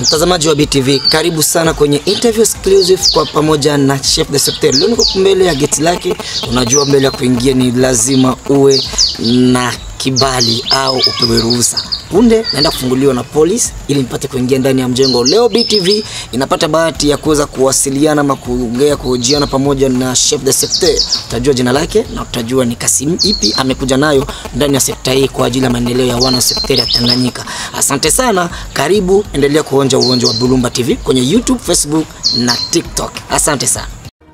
Mtazamaji wa BTV, karibu sana kwenye interview exclusive kwa pamoja na Chef de Secteur. Leo niko mbele ya geti lake. Unajua, mbele ya kuingia ni lazima uwe na kibali au upewe ruhusa. Punde naenda kufunguliwa na polisi ili nipate kuingia ndani ya mjengo. Leo BTV inapata bahati ya kuweza kuwasiliana ama kuongea, kuhojiana pamoja na Chef de Secteur. Utajua jina lake na utajua ni kasi ipi amekuja nayo ndani ya sekta hii kwa ajili ya maendeleo ya wana sekta ya Tanganyika. Asante sana, karibu, endelea kuonja uonjo wa Bulumba TV kwenye YouTube, Facebook na TikTok. Asante sana.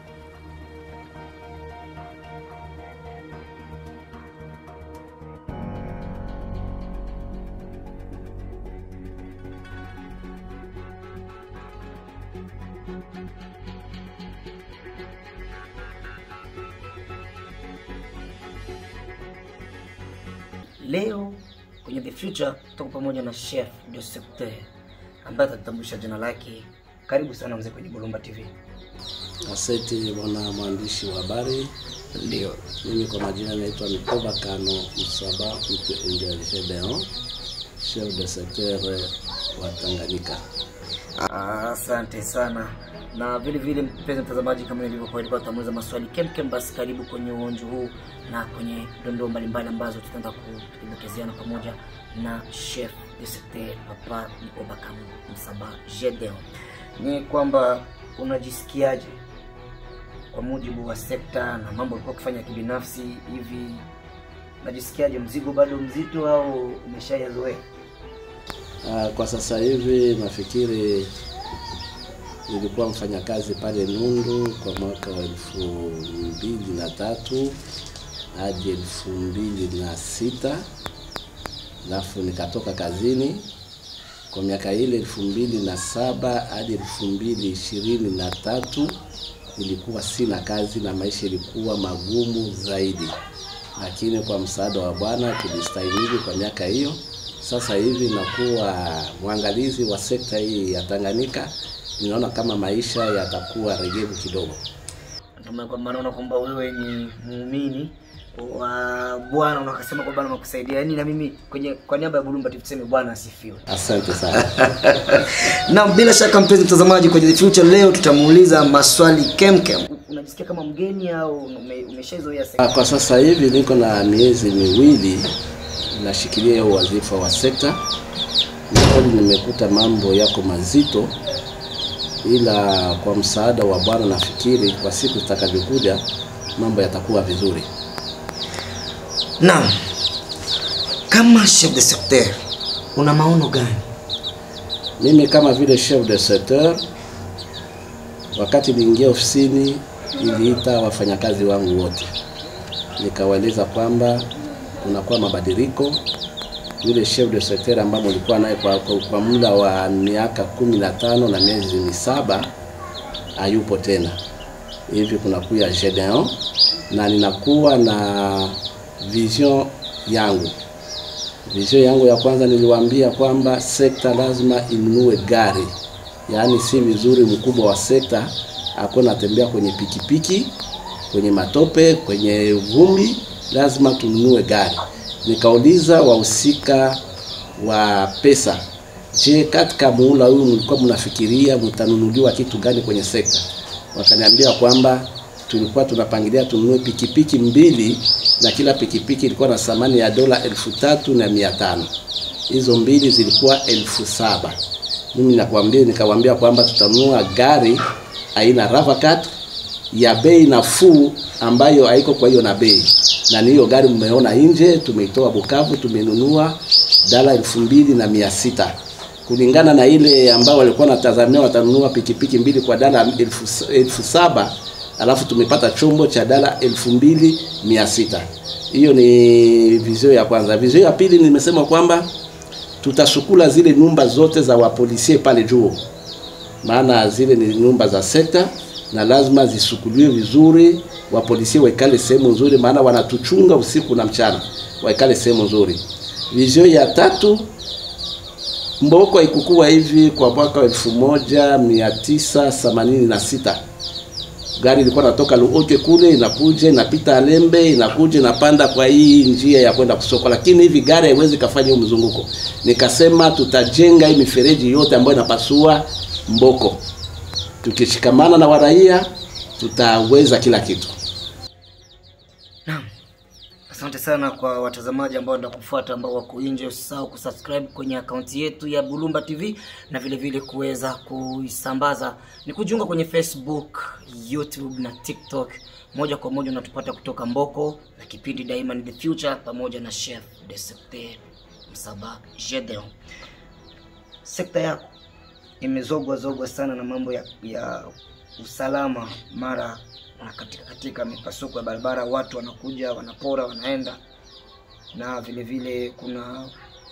Leo kwenye The Future tuko pamoja na Chef de Secteur ambaye atatambulisha jina lake. Karibu sana mzee kwenye Bulumba TV. Asante bwana mwandishi wa habari. Ndio. Mimi kwa majina naitwa Mikoba Kano Msaba Mtu Angel Gedeon, chef de secteur wa Tanganyika. Ah, Asante sana na vile vile, mpenzi mtazamaji, kama nilivyokuwa nilikuwa tutamuuliza maswali kemkem, basi karibu kwenye uonjo huu na kwenye dondoo mbalimbali ambazo tutaenda kuelekezeana pamoja na chef de secteur Papa Mikoba Kano Msaba Gedeon. Ni kwamba unajisikiaje kwa mujibu wa sekta na mambo ulikuwa ukifanya kibinafsi hivi, unajisikiaje? Mzigo bado mzito au umeshayazoea? Ah, Kwa sasa hivi nafikiri nilikuwa mfanyakazi pale Nundu kwa mwaka wa elfu mbili na tatu hadi elfu mbili na sita alafu nikatoka kazini kwa miaka ile elfu mbili na saba hadi elfu mbili ishirini na tatu nilikuwa sina kazi na maisha ilikuwa magumu zaidi, lakini kwa msaada wa Bwana tulistahimili kwa miaka hiyo. Sasa hivi nakuwa mwangalizi wa sekta hii ya Tanganyika, ninaona kama maisha yatakuwa regevu kidogo. Ndio kwa maana naona kwamba wewe ni muumini wa Bwana na ukasema kwa Bwana amekusaidia. Yaani na mimi kwenye kwa niaba ya Bulumba TV tuseme Bwana asifiwe. Asante sana. Na bila shaka mpenzi mtazamaji, kwenye The Future leo tutamuuliza maswali kemkem. Unajisikia kama mgeni au ume- umeshaizoea sekta? Ah, Kwa sasa hivi niko na miezi miwili nashikilia hiyo wadhifa wa sekta. Ni kweli nimekuta mambo yako mazito, ila kwa msaada wa Bwana nafikiri kwa siku zitakavyokuja mambo yatakuwa vizuri. Naam. Kama chef de secteur una maono gani? Mimi kama vile chef de secteur, wakati niingia ofisini, niliita wafanyakazi wangu wote, nikawaeleza kwamba kunakuwa mabadiliko. Yule chef de secteur ambaye nilikuwa naye kwa, kwa, kwa muda wa miaka kumi na tano na miezi misaba hayupo tena, hivi kunakuya Gedeon na ninakuwa na vision yangu Vision yangu ya kwanza niliwaambia kwamba sekta lazima inunue gari, yaani si vizuri mkubwa wa sekta ako natembea kwenye pikipiki, kwenye matope, kwenye vumbi, lazima tununue gari. Nikauliza wahusika wa pesa, je, katika muhula huu mlikuwa mnafikiria mtanunuliwa kitu gani kwenye sekta? Wakaniambia kwamba tulikuwa tunapangilia tununue pikipiki mbili na kila pikipiki ilikuwa na thamani ya dola elfu tatu na mia tano. Hizo mbili zilikuwa elfu saba. Mimi nakwambia nikawaambia kwamba tutanunua gari aina Ravacat ya bei nafuu ambayo haiko kwa hiyo na bei, na ni hiyo gari mmeona nje, tumeitoa Bukavu, tumenunua dola elfu mbili na mia sita kulingana na ile ambao walikuwa natazamia watanunua pikipiki mbili kwa dola elfu, elfu saba alafu tumepata chombo cha dola elfu mbili mia sita. Hiyo ni vizio ya kwanza. Vizio ya pili nimesema kwamba tutasukula zile nyumba zote za wapolisie pale juu, maana zile ni nyumba za sekta na lazima zisukuliwe vizuri, wapolisie waikale sehemu nzuri, maana wanatuchunga usiku na mchana, waikale sehemu nzuri. Vizio ya tatu Mboko haikukuwa hivi kwa mwaka wa elfu moja mia tisa themanini na sita gari ilikuwa natoka Luoche kule inakuja inapita Alembe inakuja inapanda kwa hii njia ya kwenda kusoko, lakini hivi gari haiwezi kafanya huu mzunguko. Nikasema tutajenga hii mifereji yote ambayo inapasua Mboko, tukishikamana na waraia tutaweza kila kitu. Naam. Asante sana kwa watazamaji ambao ndio kufuata ambao wako nje, usisahau kusubscribe kwenye akaunti yetu ya Bulumba TV na vile vile kuweza kuisambaza ni kujiunga kwenye Facebook, YouTube na TikTok. Moja kwa moja unatupata kutoka Mboko na kipindi Daima ni the Future pamoja na Chef de Secteur Msaba Gedeon. Sekta yako imezogwa zogwa sana na mambo ya, ya usalama mara na katika, katika mipasuko ya barabara watu wanakuja wanapora wanaenda na vile vile kuna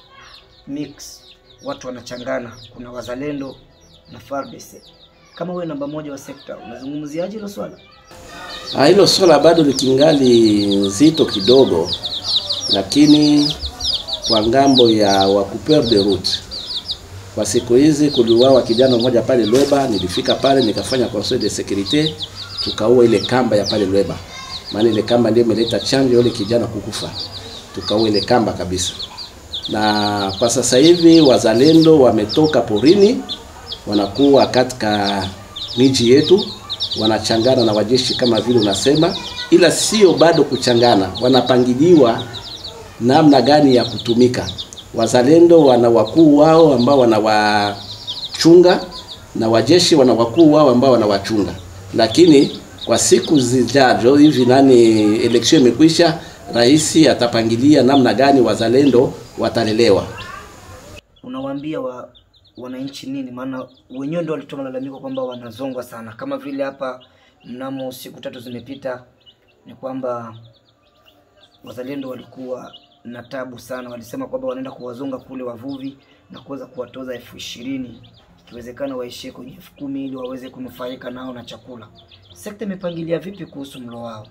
mix watu wanachangana kuna wazalendo na FARDC kama wewe namba moja wa sekta unazungumziaje hilo swala Ah, hilo swala bado likingali nzito kidogo, lakini kwa ngambo ya wakupeur de route, kwa siku hizi kuliuawa kijana mmoja pale Lweba. Nilifika pale nikafanya conseil de sécurité, tukaua ile kamba ya pale Lweba, maana ile kamba ndio imeleta chanjo ya yule kijana kukufa, tukaua ile kamba kabisa. Na kwa sasa hivi wazalendo wametoka porini, wanakuwa katika miji yetu wanachangana na wajeshi kama vile unasema, ila sio bado kuchangana, wanapangiliwa namna gani ya kutumika. Wazalendo wana wakuu wao ambao wanawachunga na wajeshi wana wakuu wao ambao wanawachunga, lakini kwa siku zijazo hivi, nani election imekwisha, rais atapangilia namna gani wazalendo watalelewa. unawaambia wa wananchi nini maana wenyewe ndio walitoa malalamiko kwamba wanazongwa sana kama vile hapa mnamo siku tatu zimepita ni kwamba wazalendo walikuwa na tabu sana walisema kwamba wanaenda kuwazonga kule wavuvi na kuweza kuwatoza elfu ishirini ikiwezekana waishie kwenye elfu kumi ili waweze kunufaika nao na chakula sekta imepangilia vipi kuhusu mlo wao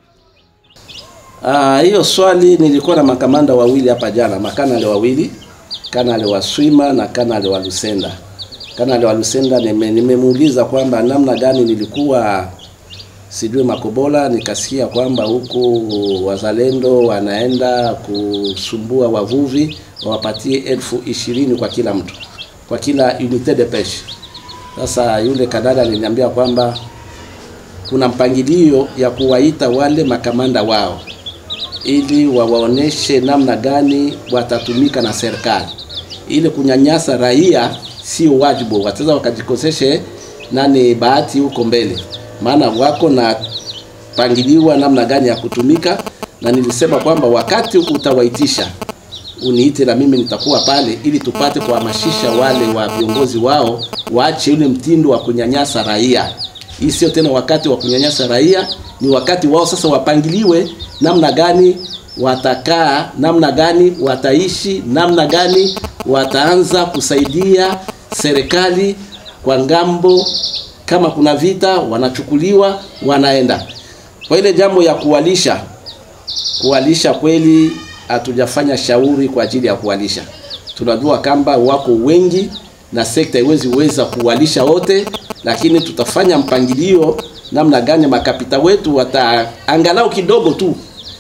Ah, hiyo swali nilikuwa na makamanda wawili hapa jana, makanali wawili, kanali wa Swima na kanali wa Lusenda. Kanali wa Lusenda nime- nimemuuliza kwamba namna gani nilikuwa sijui Makobola, nikasikia kwamba huku wazalendo wanaenda kusumbua wavuvi wawapatie elfu ishirini kwa kila mtu, kwa kila unité de pêche. Sasa yule kanali aliniambia kwamba kuna mpangilio ya kuwaita wale makamanda wao ili wawaoneshe namna gani watatumika na serikali. Ili kunyanyasa raia sio wajibu, wataweza wakajikoseshe nani bahati huko mbele, maana wako na pangiliwa namna gani ya kutumika, na nilisema kwamba wakati utawaitisha uniite na mimi nitakuwa pale, ili tupate kuhamasisha wale wa viongozi wao waache ule mtindo wa kunyanyasa raia. Hii sio tena wakati wa kunyanyasa raia, ni wakati wao sasa wapangiliwe namna gani watakaa, namna gani wataishi, namna gani wataanza kusaidia serikali kwa ngambo. Kama kuna vita, wanachukuliwa wanaenda. Kwa ile jambo ya kuwalisha, kuwalisha kweli hatujafanya shauri kwa ajili ya kuwalisha. Tunajua kwamba wako wengi na sekta haiwezi weza kuwalisha wote, lakini tutafanya mpangilio namna gani makapita wetu wataangalau kidogo tu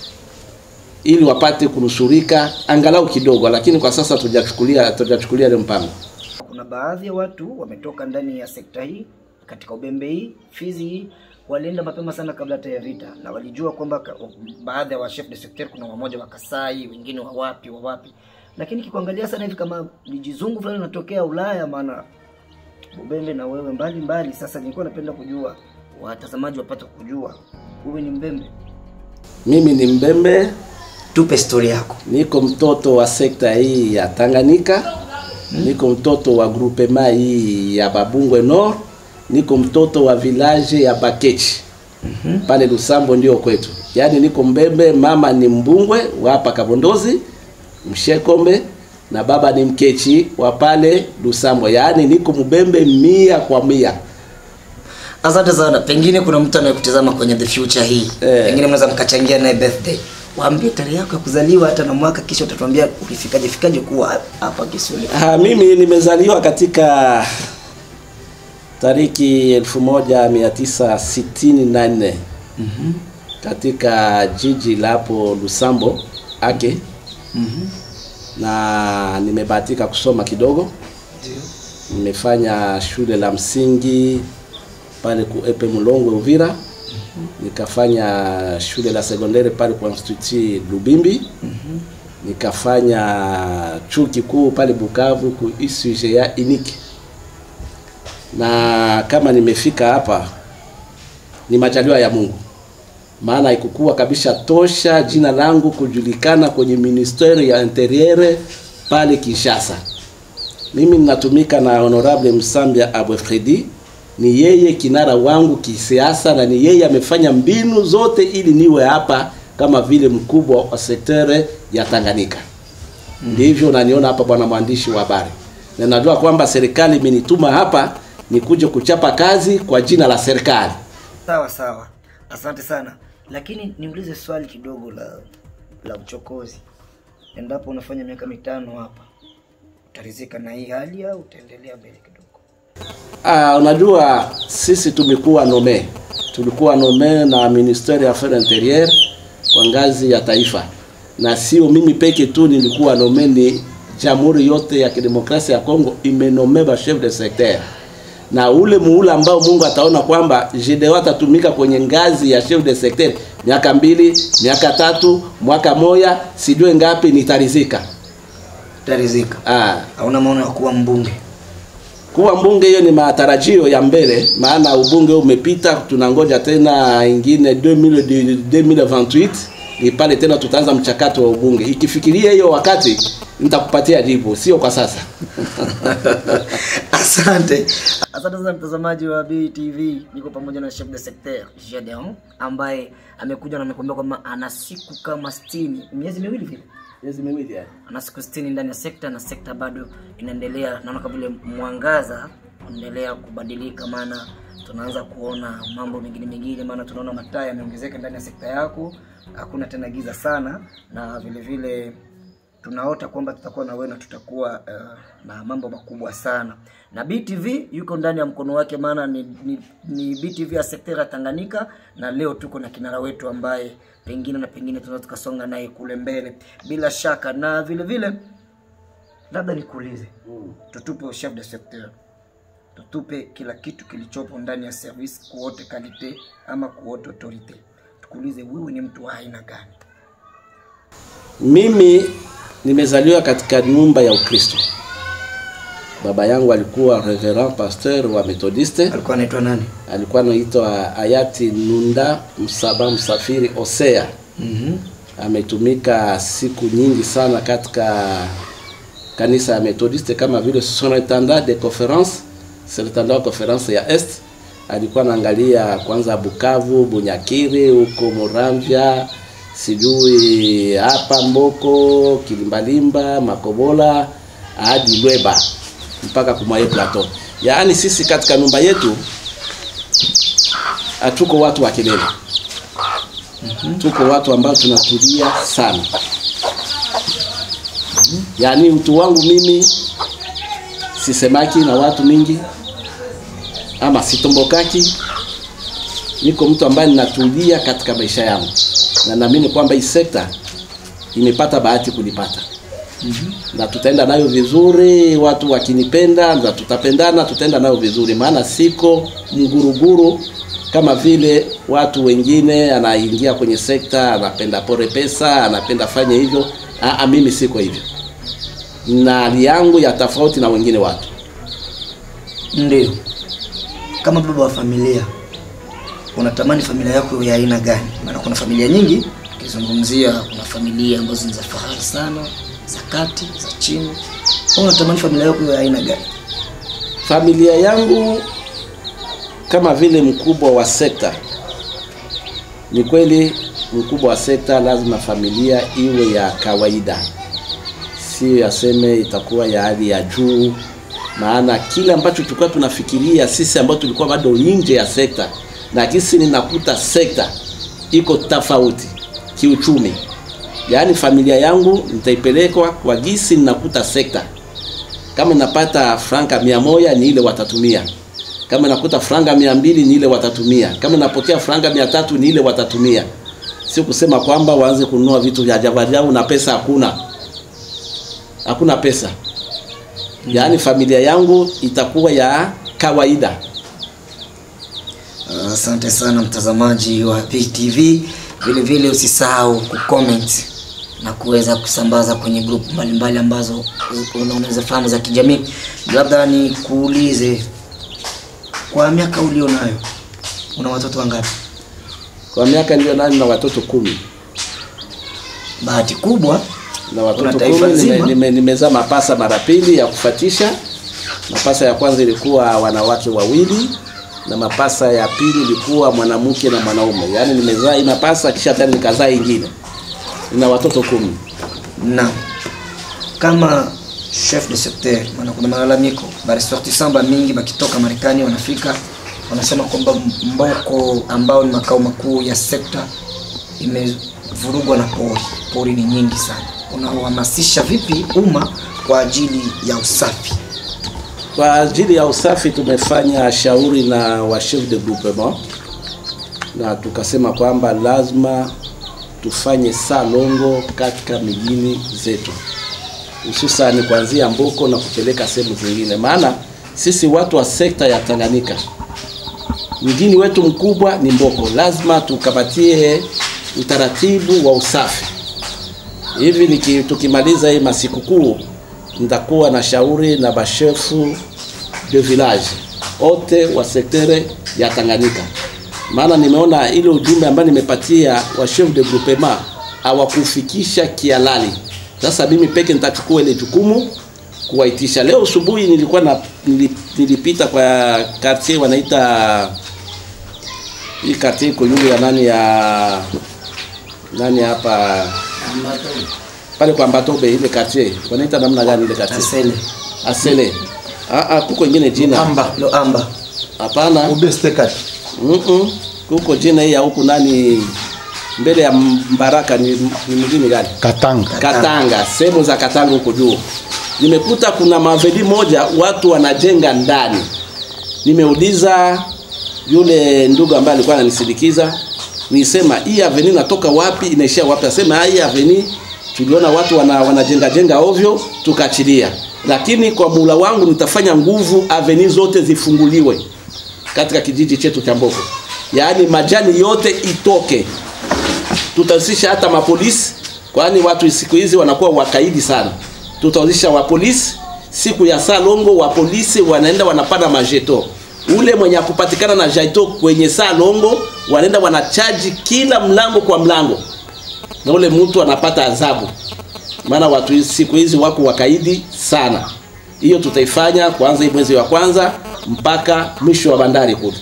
ili wapate kunusurika angalau kidogo, lakini kwa sasa tujachukulia tujachukulia ile mpango. kuna baadhi ya watu wametoka ndani ya sekta hii katika Ubembe hii Fizi hii walienda mapema sana kabla hata ya vita, na walijua kwamba ka- baadhi ya wa chef de secteur kuna wamoja wa Kasai, wengine wa wapi wa wapi, lakini kikuangalia sana hivi kama vijizungu fulani natokea Ulaya, maana Ubembe na wewe mbali mbali. Sasa nilikuwa napenda kujua watazamaji wapate kujua wewe ni Mbembe, Mimi ni Mbembe, tupe story yako. niko mtoto wa sekta hii ya Tanganyika, niko mtoto wa groupema hii ya Babungwe Nord, niko mtoto wa village ya Bakechi pale Lusambo ndio kwetu. Yaani niko Mbembe, mama ni Mbungwe wa hapa Kabondozi Mshekombe na baba ni Mkechi wa pale Lusambo. Yaani niko Mbembe mia kwa mia. Asante sana. Pengine kuna mtu anayekutazama kwenye the future hii Eh. pengine mnaweza mkachangia naye birthday, waambie tarehe yako ya kuzaliwa hata na mwaka, kisha utatuambia ulifikaje fikaje kuwa hapa Kisumu. Ah, mimi nimezaliwa katika tariki 1964 katika jiji la hapo Lusambo ake na nimebahatika kusoma kidogo. Nimefanya shule la msingi pale ku Epe Mulongwe Uvira, nikafanya shule la sekondari pale kwa Institut Lubimbi, nikafanya chuo kikuu pale Bukavu ku ISUGA Iniki, na kama nimefika hapa ni majaliwa ya Mungu, maana haikukuwa kabisa tosha jina langu kujulikana kwenye ministeri ya interiere pale Kinshasa. Mimi ninatumika na Honorable Msambia Abwe Fredi, ni yeye kinara wangu kisiasa na ni yeye amefanya mbinu zote ili niwe hapa kama vile mkubwa wa sektere ya Tanganyika. Ndivyo unaniona hapa, bwana mwandishi wa habari, na najua kwamba serikali imenituma hapa nikuje kuchapa kazi kwa jina la serikali. Sawa sawa, asante sana, lakini niulize swali kidogo la la uchokozi. Endapo unafanya miaka mitano hapa, utarizika na hii hali au utaendelea mbele kidogo? Ah, unajua sisi tumekuwa nome, tulikuwa nome na ministeri ya affaires intérieures kwa ngazi ya taifa, na sio mimi peke tu nilikuwa nome, ni jamhuri yote ya kidemokrasia ya Kongo imenome ba chef de secteur, na ule muhula ambao Mungu ataona kwamba GDO atatumika kwenye ngazi ya chef de secteur miaka mbili, miaka tatu, mwaka moya, sijue ngapi, nitarizika. Utarizika? Ah, Hauna maono ya kuwa mbunge? kuwa mbunge hiyo ni matarajio ya mbele, maana ubunge umepita, tunangoja tena ingine 2000 2028 ni pale tena tutaanza mchakato wa ubunge. Ikifikiria hiyo wakati nitakupatia jibu, sio kwa sasa. Asante, asante sana mtazamaji wa BTV. Niko pamoja na chef de secteur Gedeon ambaye amekuja na amekwambia kwamba ana siku kama 60 miezi miwili vile Miezi miwili yani. ana siku 60 ndani ya sekta na sekta bado inaendelea, naona kama vile mwangaza unaendelea kubadilika, maana tunaanza kuona mambo mengine mengine, maana tunaona mataa yameongezeka ndani ya sekta yako, hakuna tena giza sana, na vile vile tunaota kwamba tutakuwa na wewe na tutakuwa uh, na mambo makubwa sana na BTV yuko ndani ya mkono wake, maana ni, ni, ni BTV ya sekta ya Tanganyika, na leo tuko na kinara wetu ambaye pengine na pengine tunaweza tukasonga naye kule mbele bila shaka, na vile vile labda nikuulize, tutupe chef de secteur, tutupe kila kitu kilichopo ndani ya service kuote kalite ama kuote autorite, tukuulize wewe ni mtu wa aina gani? Mimi nimezaliwa katika nyumba ya Ukristo. Baba yangu alikuwa reverend pasteur wa Methodiste, Alikuwa anaitwa nani? alikuwa anaitwa hayati Nunda Msaba Msafiri Osea. mm ametumika siku nyingi sana katika kanisa ya Methodiste kama vile surintendant de conference, surintendant wa conference ya Est. Alikuwa anaangalia kwanza Bukavu, Bunyakiri, huko Muramvya, sijui hapa Mboko, Kilimbalimba, Makobola hadi Lweba mpaka Kumaye Plateau. Yaani sisi katika nyumba yetu hatuko watu wa kelele tuko watu ambao tunatulia sana. Yaani utu wangu mimi sisemaki na watu mingi ama sitombokaki, niko mtu ambaye ninatulia katika maisha yangu, na naamini kwamba hii sekta imepata bahati kunipata na tutaenda nayo vizuri, watu wakinipenda na tutapendana, tutaenda nayo vizuri, maana siko mguruguru kama vile watu wengine, anaingia kwenye sekta anapenda pore pesa, anapenda fanye hivyo. Aa, mimi siko hivyo, na hali yangu ya tofauti na wengine watu. Ndio, kama baba wa familia unatamani familia yako ya aina gani? Maana kuna familia nyingi, ukizungumzia kuna familia ambazo ni za fahari sana, za kati, za chini. Wewe unatamani familia yako ya aina gani? Familia yangu kama vile mkubwa wa sekta, ni kweli mkubwa wa sekta lazima familia iwe ya kawaida, sio yaseme itakuwa ya hali ya juu, maana kile ambacho tulikuwa tunafikiria sisi ambao tulikuwa bado nje ya sekta, na kisi ninakuta sekta iko tofauti kiuchumi. Yaani familia yangu nitaipelekwa kwa gisi ninakuta sekta, kama napata franka mia moja ni ile watatumia Kama nakuta franga mia mbili ni ile watatumia, kama napokea franga mia tatu ni ile watatumia. Sio kusema kwamba waanze kununua vitu vya ajabu ajabu na pesa hakuna, hakuna pesa. Yaani familia yangu itakuwa ya kawaida. Asante sana mtazamaji wa PTV, vile vile usisahau kucomment na kuweza kusambaza kwenye group mbalimbali ambazo una- unaweza fahamu za kijamii. Labda nikuulize, kwa miaka ulio nayo una watoto wangapi? Kwa miaka niliyo nayo na watoto kumi Bahati kubwa na Una watoto taifa kumi nime, nzima. nime, nimezaa mapasa mara pili ya kufatisha. Mapasa ya kwanza ilikuwa wanawake wawili na mapasa ya pili ilikuwa mwanamke na mwanaume. Yaani nimezaa hii mapasa kisha tena nikazaa ingine. Nina watoto kumi. na kama chef de secteur, maana kuna malalamiko baresortisamba mingi bakitoka Marekani wanafika wanasema kwamba Mboko ambao ni makao makuu ya sekta imevurugwa na pori. Pori ni nyingi sana. Unahamasisha vipi umma kwa ajili ya usafi? Kwa ajili ya usafi tumefanya shauri na wa chef de groupement na tukasema kwamba lazima tufanye salongo katika mijini zetu, hususani kuanzia Mboko na kupeleka sehemu zingine, maana sisi watu wa sekta ya Tanganyika mjini wetu mkubwa ni Mboko, lazima tukamatie utaratibu wa usafi hivi niki, tukimaliza hii masikukuu nitakuwa na shauri na bashefu de village wote wa sektere ya Tanganyika, maana nimeona ile ujumbe ambayo nimepatia wa chef de groupement hawakufikisha kialali. Sasa mimi peke nitachukua ile jukumu kuwaitisha. Leo asubuhi nilikuwa na nili- nilipita kwa quartier wanaita hii quartier iko yule ya nani ya nani hapa pale kwa Mbatobe ile quartier wanaita namna gani ile quartier? Asele Asele. Ah ah, kuko ingine jina. Amba. lo amba Hapana. ubestekati Mhm. Kuko jina hii ya huku nani mbele ya Mbaraka ni, ni mjini gani? Katanga. Katanga, sehemu za Katanga huko juu. Nimekuta kuna maveli moja watu wanajenga ndani. Nimeuliza yule ndugu ambaye alikuwa ananisindikiza, nisema hii aveni natoka wapi inaishia wapi? Asema hii aveni tuliona watu wana, wanajenga jenga ovyo tukaachilia, lakini kwa mula wangu nitafanya nguvu aveni zote zifunguliwe katika kijiji chetu cha Mboko, yaani majani yote itoke tutahusisha hata mapolisi, kwani watu siku hizi wanakuwa wakaidi sana. Tutahusisha wapolisi siku ya salongo, wapolisi wanaenda wanapanda majeto. Ule mwenye akupatikana na jaito kwenye salongo, wanaenda wanachaji kila mlango kwa mlango, na ule mtu anapata adhabu, maana watu hizi- siku hizi wako wakaidi sana. Hiyo tutaifanya kuanza hii mwezi wa kwanza mpaka mwisho wa bandari kule.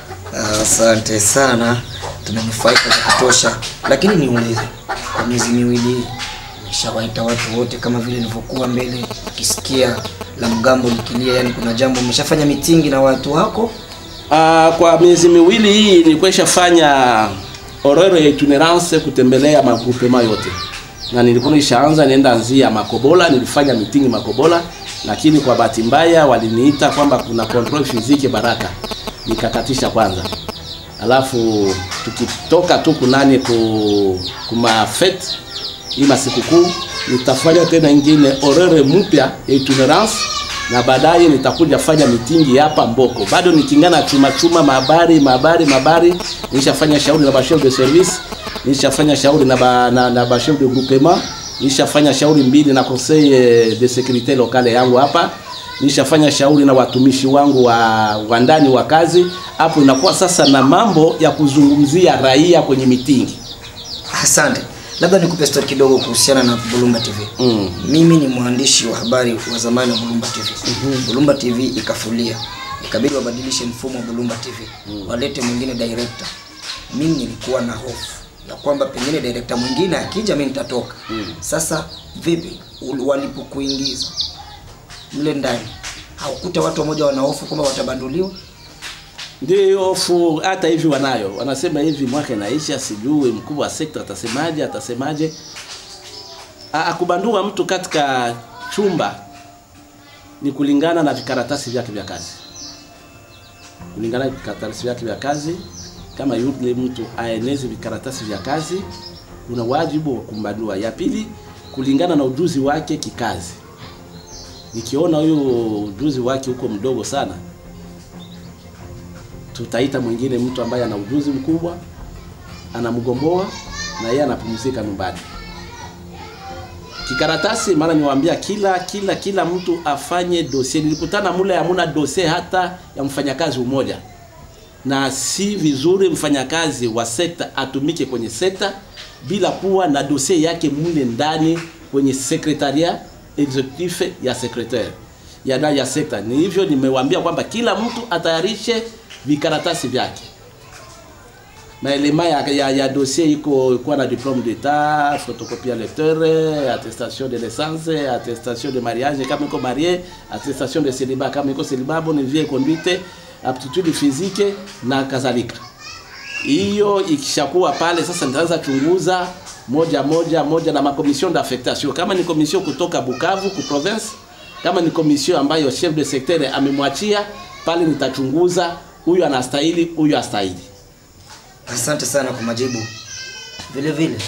Asante sana, tumenufaika vya kutosha, lakini niulize, kwa miezi miwili hii umeshawaita watu wote kama vile nilivyokuwa mbele, ukisikia la mgambo likilia, yani kuna jambo umeshafanya mitingi na watu wako? Uh, kwa miezi miwili hii nilikuwa fanya orero ya itinerance kutembelea magrupema yote, na nilikuwa nishaanza nienda anzia Makobola, nilifanya mitingi Makobola, lakini kwa bahati mbaya waliniita kwamba kuna control physique Baraka, nikakatisha kwanza, alafu tukitoka tu kunani ku kuma fete hii masikukuu nitafanya tena ingine orere mpya ya itinerance na baadaye nitakuja fanya mitingi hapa Mboko. Bado nikingana chuma chuma mabari mabari mabari, nishafanya shauri na bashef de service, nishafanya shauri na ba, na, na bashef de groupement, nishafanya shauri mbili na conseil eh, de sécurité locale yangu hapa, nishafanya shauri na watumishi wangu wa, wa ndani wa kazi. Hapo inakuwa sasa na mambo ya kuzungumzia raia kwenye mitingi. Asante. Labda nikupe story kidogo kuhusiana na Bulumba TV. Mm. Mimi ni mwandishi wa habari wa zamani wa Bulumba TV. Bulumba TV ikafulia, ikabidi wabadilishe mfumo wa Bulumba TV, walete mwingine director. Mimi nilikuwa na hofu ya kwamba pengine director mwingine akija mimi nitatoka. Sasa vipi ul- walipokuingiza mle ndani, haukuta watu wamoja wana hofu kwamba watabanduliwa? Ndio hofu hata hivi wanayo, wanasema hivi mwaka inaisha, sijui mkuu wa sekta atasemaje, atasemaje. A- Akubandua mtu katika chumba ni kulingana na vikaratasi vyake vya kazi. kulingana na vikaratasi vyake vya kazi. Kama yule mtu aeneze vikaratasi vya kazi, una wajibu wa kumbadua. Ya pili, kulingana na ujuzi wake kikazi. Nikiona huyo ujuzi wake huko mdogo sana, tutaita mwingine mtu ambaye ana ujuzi mkubwa, anamgomboa na yeye anapumzika nyumbani. Kikaratasi maana niwaambia kila kila kila mtu afanye dosie. Nilikutana mule hamuna dosie hata ya mfanyakazi mmoja, na si vizuri mfanyakazi wa sekta atumike kwenye sekta bila kuwa na dosie yake mule ndani kwenye sekretaria executif ya secretaire ya ndani ya sekta. Ni hivyo nimewaambia kwamba kila mtu atayarishe vikaratasi vyake maelema ya, ya, ya dossier iko kuwa na diplome d'etat, photocopie lecteur, attestation de naissance, attestation de mariage kama iko marié, attestation de célibat kama iko célibat, bonne vie et conduite, aptitude physique na kadhalika. Hiyo ikishakuwa pale sasa, nitaanza chunguza moja moja moja na makomission d'affectation, kama ni komission kutoka Bukavu ku province, kama ni komission ambayo chef de secteur amemwachia pale, nitachunguza huyu anastahili, huyu astahili. Asante sana kwa majibu. Vile vile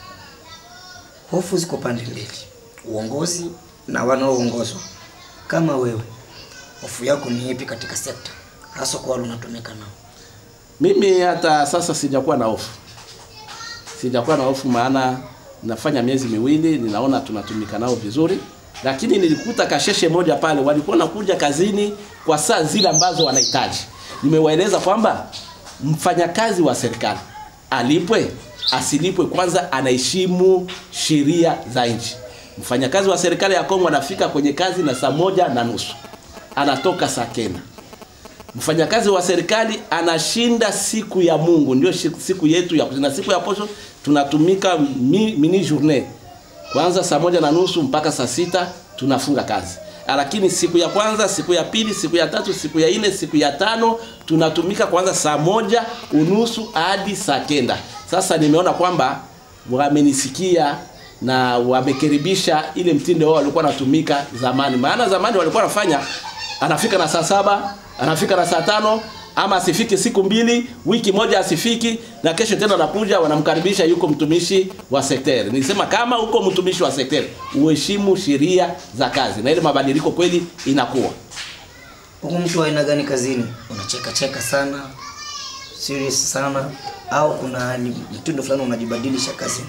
hofu ziko pande mbili, uongozi na wanaoongozwa. Kama wewe, hofu yako ni ipi katika sekta, hasa kwa wale unatumika nao? Mimi hata sasa sijakuwa na hofu, sijakuwa na hofu, maana nafanya miezi miwili, ninaona tunatumika nao vizuri, lakini nilikuta kasheshe moja pale, walikuwa nakuja kazini kwa saa zile ambazo wanahitaji. Nimewaeleza kwamba mfanyakazi wa serikali alipwe asilipwe, kwanza anaheshimu sheria za nchi. Mfanyakazi wa serikali ya Kongo anafika kwenye kazi na saa moja na nusu anatoka saa kenda. Mfanyakazi wa serikali anashinda siku ya Mungu, ndio shi- siku yetu ya na siku ya posho tunatumika mi, mini journée kwanza saa moja na nusu mpaka saa sita tunafunga kazi lakini siku ya kwanza siku ya pili siku ya tatu siku ya nne siku ya tano tunatumika kwanza saa moja unusu hadi saa kenda sasa nimeona kwamba wamenisikia na wamekaribisha ile mtindo wao walikuwa wanatumika zamani maana zamani walikuwa wanafanya anafika na saa saba anafika na saa tano ama asifiki siku mbili wiki moja asifiki na kesho tena anakuja wanamkaribisha yuko mtumishi wa sekteri nilisema kama uko mtumishi wa sekteri uheshimu sheria za kazi na ile mabadiliko kweli inakuwa Huku mtu wa aina gani kazini? Unacheka cheka sana, serious sana, au kuna hali- mtindo fulani unajibadilisha kazini?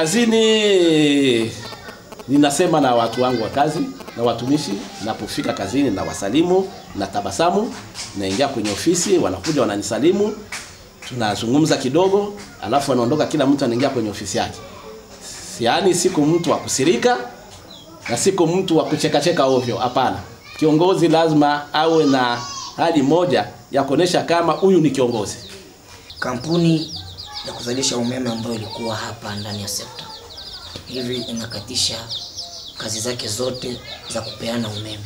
kazini ninasema na watu wangu wa kazi na watumishi napofika kazini na wasalimu na tabasamu naingia kwenye ofisi wanakuja wananisalimu tunazungumza kidogo alafu wanaondoka kila mtu anaingia kwenye ofisi yake yaani siku mtu wa kusirika na siku mtu wa kuchekacheka ovyo hapana kiongozi lazima awe na hali moja ya kuonesha kama huyu ni kiongozi Kampuni ya kuzalisha umeme ambayo ilikuwa hapa ndani ya sekta hivi inakatisha kazi zake zote za kupeana umeme.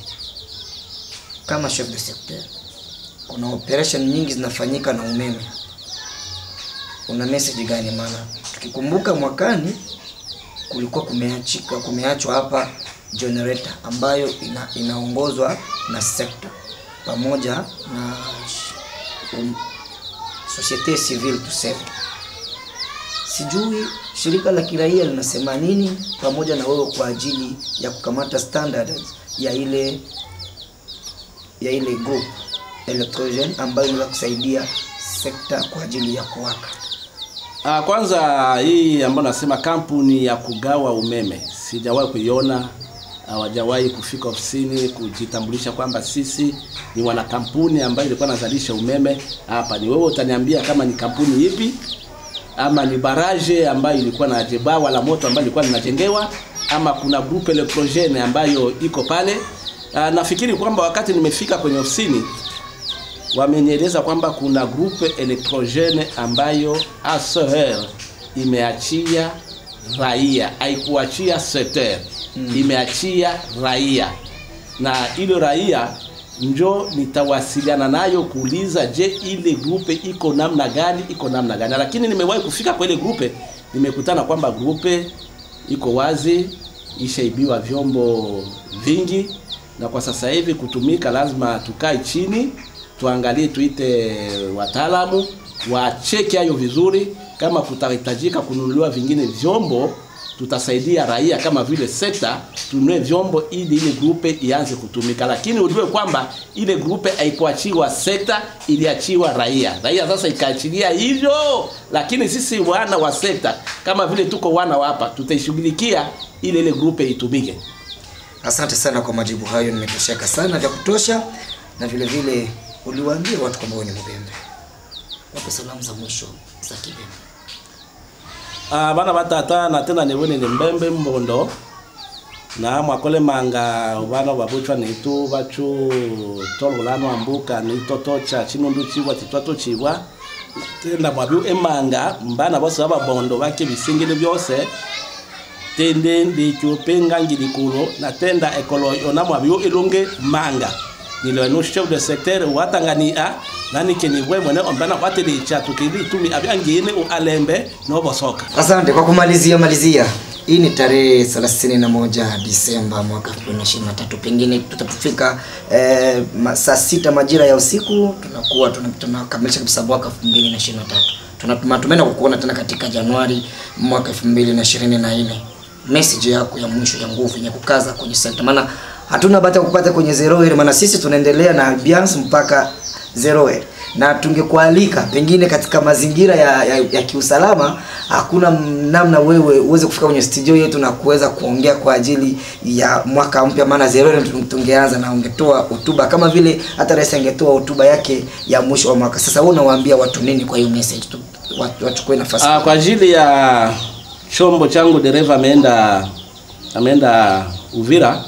Kama chef de secteur, kuna operation nyingi zinafanyika na umeme. Una message gani? Maana tukikumbuka mwakani kulikuwa kumeachika kumeachwa hapa generator ambayo ina, inaongozwa na sekta pamoja na sh- um, societe civile tuseme. Sijui shirika la kiraia linasema nini pamoja na wewe kwa ajili ya kukamata standards ya ile ya ile group electrogen ambayo inaweza kusaidia sekta kwa ajili ya kuwaka. Ah, kwanza hii ambayo nasema kampuni ya kugawa umeme sijawahi kuiona, hawajawahi kufika ofisini kujitambulisha kwamba sisi ni wana kampuni ambayo ilikuwa nazalisha umeme hapa. Ni wewe utaniambia kama ni kampuni ipi, ama ni baraje ambayo ilikuwa na jebawa la moto ambayo ilikuwa linajengewa, ama kuna groupe electrogene ambayo iko pale. Ah, nafikiri kwamba wakati nimefika kwenye ofisini wamenieleza kwamba kuna grupe electrogene ambayo ASR imeachia raia, haikuachia secteur mm. imeachia raia, na ile raia njo nitawasiliana nayo kuuliza, je, ile grupe iko namna gani, iko namna gani. Lakini nimewahi kufika kwa ile grupe, nimekutana kwamba grupe iko wazi, ishaibiwa vyombo vingi, na kwa sasa hivi kutumika lazima tukae chini tuangalie, tuite wataalamu wacheke hayo vizuri. Kama kutahitajika kununuliwa vingine vyombo, tutasaidia raia kama vile sekta tununue vyombo ili ile grupe ianze kutumika, lakini ujue kwamba ile grupe haikuachiwa sekta, iliachiwa raia. Raia sasa ikaachilia hivyo, lakini sisi wana wa sekta kama vile tuko wana wa hapa, tutaishughulikia ili ile grupe itumike. Asante sana kwa majibu hayo, nimetosheka sana vya kutosha, na vile vile uliwaambia watu kwamba wewe ni Mubembe. Wape salamu za mwisho za Kibembe. Ah, bana batata na tena niwone ni mbembe mbondo na mwakole manga bana babuchwa nitu bachu tololano ambuka nitoto cha chinundu chiwa titwato chiwa tenda mwabiu emanga mbana bose babondo bake bisingile byose tende ndichupenga ngilikulo na tenda ekolo yona mwabiu ilunge manga nilo no chef de secteur watangania nani keni bwe mwene ombana watili cha tukili tumi abyangine u alembe no bosoka Asante kwa kumalizia malizia. Hii ni tarehe 31 Disemba mwaka 2023. Pengine tutapofika eh, ma- saa sita majira ya usiku tunakuwa tuna- tunakamilisha kabisa mwaka 2023. Tunatumaini kukuona tena katika Januari mwaka 2024. Message yako ya mwisho ya nguvu yenye kukaza kwenye sekta, maana hatuna bahati ya kupata kwenye zero ile, maana sisi tunaendelea na Bians mpaka zero ile na tungekualika pengine katika mazingira ya, ya, ya kiusalama, hakuna namna wewe uweze kufika kwenye studio yetu na kuweza kuongea kwa ajili ya mwaka mpya, maana zero ile tungeanza na ungetoa hotuba kama vile hata rais angetoa hotuba yake ya mwisho wa mwaka. Sasa wewe unawaambia watu nini kwa hiyo message tu, watu wachukue nafasi Ah, kwa ajili ya chombo changu dereva ameenda ameenda Uvira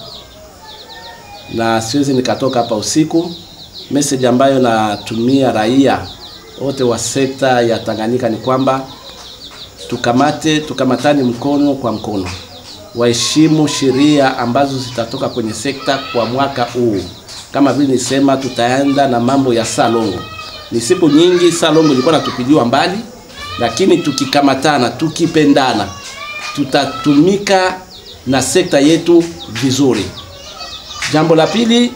na siwezi nikatoka hapa usiku. Message ambayo natumia raia wote wa sekta ya Tanganyika ni kwamba tukamate tukamatani mkono kwa mkono, waheshimu sheria ambazo zitatoka kwenye sekta kwa mwaka huu. Kama vile nisema, tutaenda na mambo ya salongo. Ni siku nyingi salongo ilikuwa natupiliwa mbali, lakini tukikamatana, tukipendana, tutatumika na sekta yetu vizuri. Jambo la pili,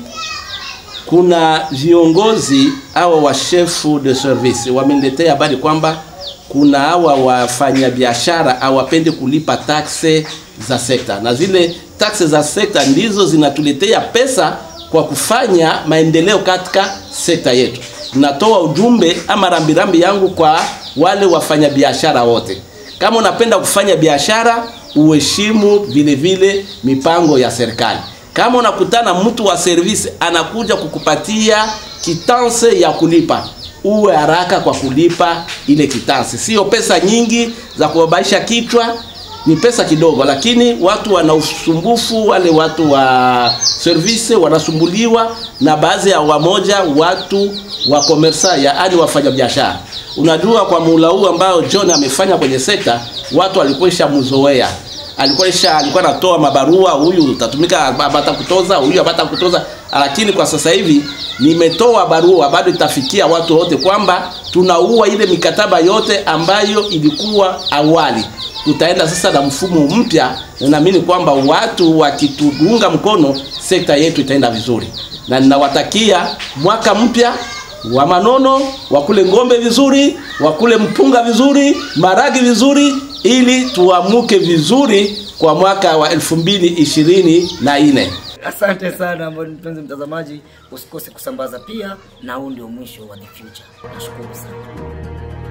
kuna viongozi hawa wa chef de service wameniletea habari kwamba kuna hawa wafanyabiashara hawapendi kulipa taxe za sekta, na zile taxe za sekta ndizo zinatuletea pesa kwa kufanya maendeleo katika sekta yetu. Natoa ujumbe ama rambirambi yangu kwa wale wafanyabiashara wote, kama unapenda kufanya biashara uheshimu vile vile mipango ya serikali. Kama unakutana mtu wa service anakuja kukupatia kitanse ya kulipa, uwe haraka kwa kulipa ile kitanse. Sio pesa nyingi za kubabaisha kichwa, ni pesa kidogo, lakini watu wana usumbufu. Wale watu wa service wanasumbuliwa na baadhi ya wamoja watu wa komersa, yaani wafanya biashara. Unajua, kwa muula huu ambao John amefanya kwenye sekta, watu walikuwa mzoea alikuwa isha alikuwa anatoa mabarua, huyu utatumika abata kutoza, huyu abata kutoza. Lakini kwa sasa hivi nimetoa barua, bado itafikia watu wote kwamba tunaua ile mikataba yote ambayo ilikuwa awali. Tutaenda sasa na mfumo mpya, na naamini kwamba watu wakituunga mkono, sekta yetu itaenda vizuri, na ninawatakia mwaka mpya wa manono, wakule ng'ombe vizuri, wakule mpunga vizuri, maragi vizuri, ili tuamuke vizuri kwa mwaka wa elfu mbili ishirini na nne. Asante sana mpenzi mtazamaji, usikose kusambaza pia, na huu ndio mwisho wa The Future. Nashukuru sana.